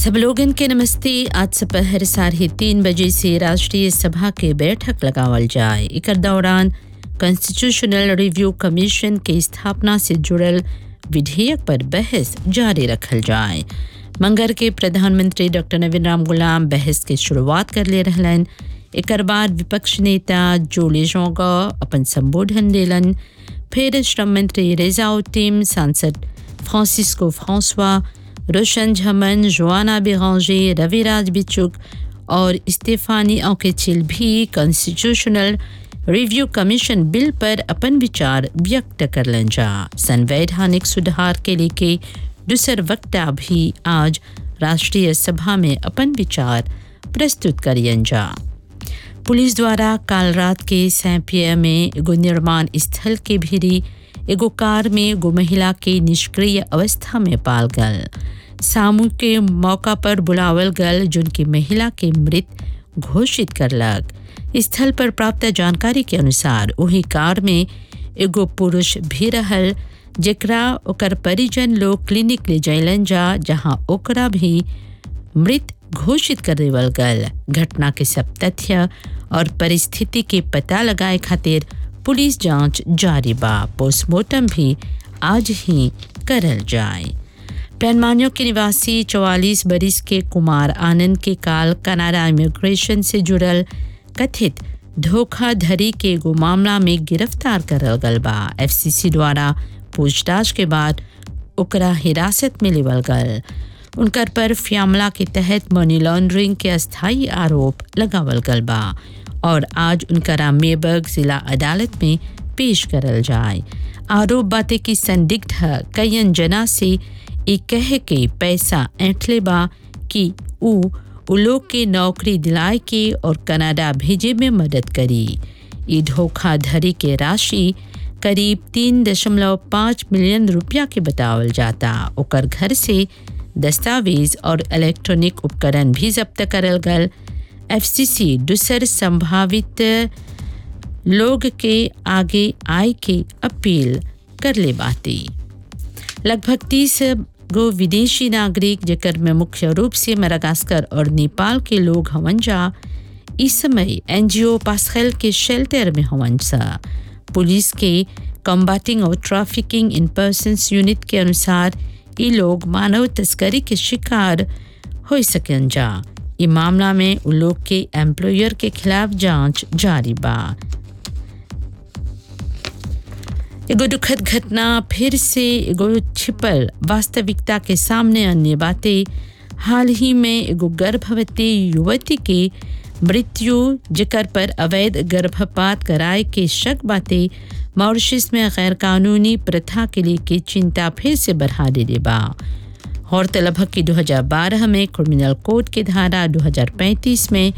सब लोगन के नमस्ते आज दोपहर साढ़े तीन बजे से राष्ट्रीय सभा के बैठक लगावल जाए एकर दौरान कॉन्स्टिट्यूशनल रिव्यू कमीशन के स्थापना से जुड़ल विधेयक पर बहस जारी रखल जाए मंगर के प्रधानमंत्री डॉक्टर नवीन राम गुलाम बहस के शुरुआत कर ले रहलन एकर बाद विपक्ष नेता जोले जोंगा अपन संबोधन देलन फिर श्रम मंत्री रेजाउद्दीन सांसद Francisco Francois Roshan Jhaman Joanna Berenger Raviraj Beechook और स्टेफानी औकेचिल भी कॉन्स्टिट्यूशनल रिव्यू कमीशन बिल पर अपन विचार व्यक्त करलन जा संवैधानिक सुधार के लेके दूसर वक्ता भी आज राष्ट्रीय सभा में अपन विचार प्रस्तुत करियन जा पुलिस द्वारा काल रात के सैंपिया में एगो निर्माण स्थल के भीरी एगो कार में एगो महिला के निष्क्रिय अवस्था में पाल गल सामू के मौका पर बुलावल गल जिनकी महिला के मृत घोषित करलक स्थल पर प्राप्त जानकारी के अनुसार वही कार में एगो पुरुष भी रहल जेकरा ओकर परिजन लोग क्लिनिक ले जैलन जा जहां ओकरा भी मृत घोषित कर देवल गल घटना के सब तथ्य और परिस्थिति के पता लगाए खातिर पुलिस जांच जारी बा पोस्टमार्टम भी आज ही करल जाए पैनमानियों के निवासी चौवालीस बरिस के कुमार आनंद के काल कनाडा इमिग्रेशन से जुड़ल कथित धोखाधड़ी के एगो मामला में गिरफ्तार करल गल बा एफसीसी द्वारा पूछताछ के बाद ओकरा हिरासत में लेवल गल उनकर पर फ्यामला के तहत मनी लॉन्ड्रिंग के अस्थायी आरोप लगावल गल बा और आज उनकरा मेबर्ग जिला अदालत में पेश करल जाए आरोप बाते की संदिग्ध कयन जना से ई कह के पैसा ऐंठले बा कि ऊ उ लोग के नौकरी दिलाए के और कनाडा भेजे में मदद करी ई धोखाधड़ी के राशि करीब तीन दशमलव पाँच मिलियन रुपया के बतावल जाता ओकर घर से दस्तावेज और इलेक्ट्रॉनिक उपकरण भी जब्त करल गल एफसीसी दूसर संभावित लोग के आगे आय के अपील कर ले बाती लगभग तीस गो विदेशी नागरिक जेकर में मुख्य रूप से मरागास्कर और नेपाल के लोग हवन जा इस समय एनजीओ पासखेल के शेल्टर में हवन सा पुलिस के कम्बाटिंग और ट्रैफिकिंग इन पर्सनस यूनिट के अनुसार ये लोग मानव तस्करी के शिकार हो सकन जा ई मामला में उन लोग के एम्प्लॉयर के खिलाफ जांच जारी बा एगो दुखद घटना फिर से एगो छिपल वास्तविकता के सामने अन्य बातें हाल ही में एगो गर्भवती युवती के मृत्यु जिकर पर अवैध गर्भपात कराए के शक बातें मॉरिशस में गैर कानूनी प्रथा के लिए की चिंता फिर से बढ़ा दे बा गौरतलब है कि 2012 में क्रिमिनल कोड की धारा 2035 में